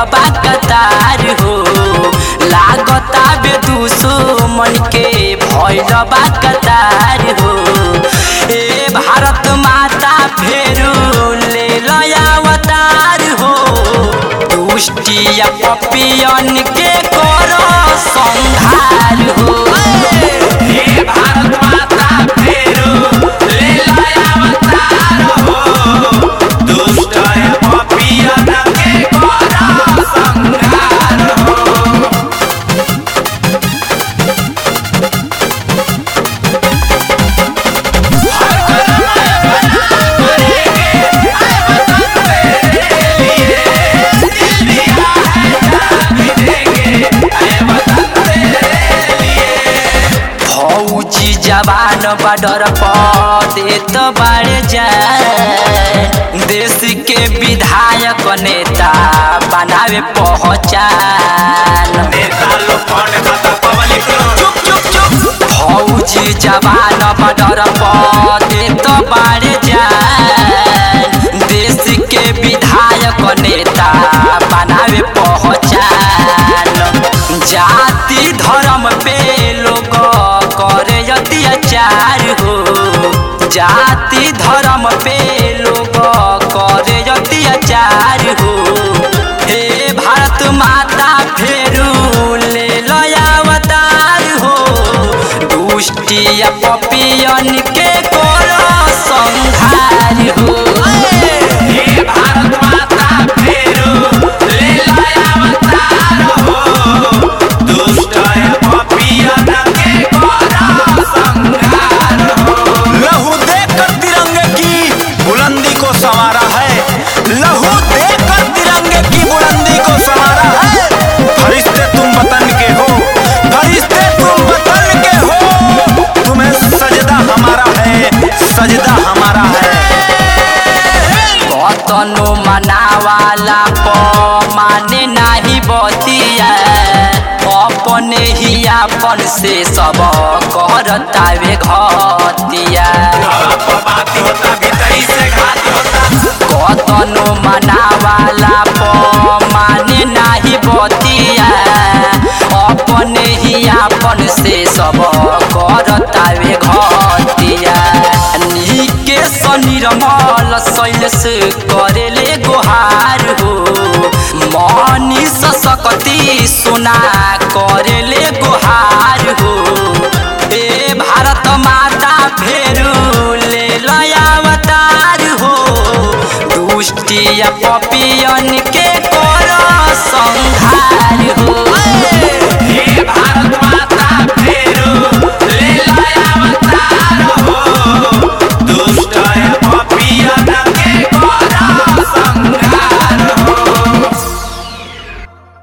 बा कतार हो लागता बे दुश्मन के भइल बा कतार हो ए भारत माता फेरू ले लया अवतार हो दुष्टिया पपियन के करो संहार हो हे भारत माता फेरू ले लाया अवतार हो दुष्ट पपियन के करो संहार हो फौजी जवान बॉर्डर पर देत बाड़े जान देश के विधायक नेता बनावे पहचान नेता लोग फंड खाता पब्लिक लोग चुप चुप चुप फौजी जवान बॉर्डर पर देत बाड़े जान देश के विधायक नेता बनावे पहचान जाति धर्म पे लोग करे अत्याचार हो जाति धर्म पे लोग करे अत्याचार हो हे भारत माता फेरू ले लया अवतार हो दुष्टिया पपियन के करो संहार हो हे भारत माता फेरू ले लाया अवतार हो दुष्ट पपियन के करो संहार हो लहू देकर तिरंगे की बुलंदी को संवारा है लहू देकर तिरंगे की बुलंदी को संवारा है फरिश्ते तुम वतन के हो फरिश्ते तुम वतन के हो तुम्हें सजदा हमारा है सजदा हमारा है कतनो मनावाला प माने नाही बतिया अपने ही अपन से सब करतावे घतिया बात होता भीतरी से घात होता कतनो मनावाला प माने नाही बतिया अपने ही अपन से सब करतावे घतिया नीके सनिरमल शैलस करेले गोहार हो मनीष सकती सुना करेले गोहार हो ए भारत माता फेरू ले लया अवतार हो दुष्टिया पपियन के